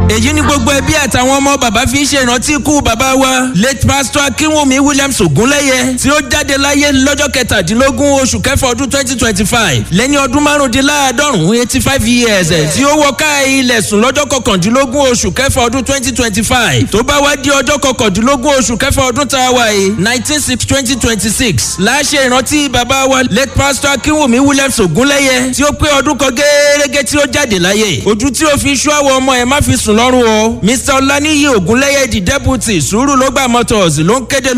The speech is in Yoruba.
èyí ni gbogbo ẹbí àtàwọn ọmọ bàbá fi ń ṣèrántí ikú bàbá wa late pastor akínwùmí williams ògúnlẹ́yẹ tí ó jáde láyé lọ́jọ́ kẹtàdínlógún oṣù kẹfà ọdún twenty twenty five lẹ́ni ọdún márùndínláàádọ́rùn eighty five years tí ó wọ ká ilẹ̀ sùn lọ́jọ́ kọkàndínlógún oṣù kẹfà ọdún twenty twenty five tó bá wá di ọjọ́ kọkàndínlógún oṣù kẹfà ọdún tá a wà yìí nineteen six twenty twenty six láṣẹ ìrántí bàbá wa late pastor akínwùmí williams ògúnlẹ́yẹ tí ó pé ọdún kan gẹ́gẹ́ tí ó jáde láyé ojú tí ó fi ṣú àwọn ọmọ ẹ̀ má fi sùn lọ́rùn o mr ọláníyì ògúnlẹ́yẹ di deputy sùúrù ló gbà motors ló ń kéde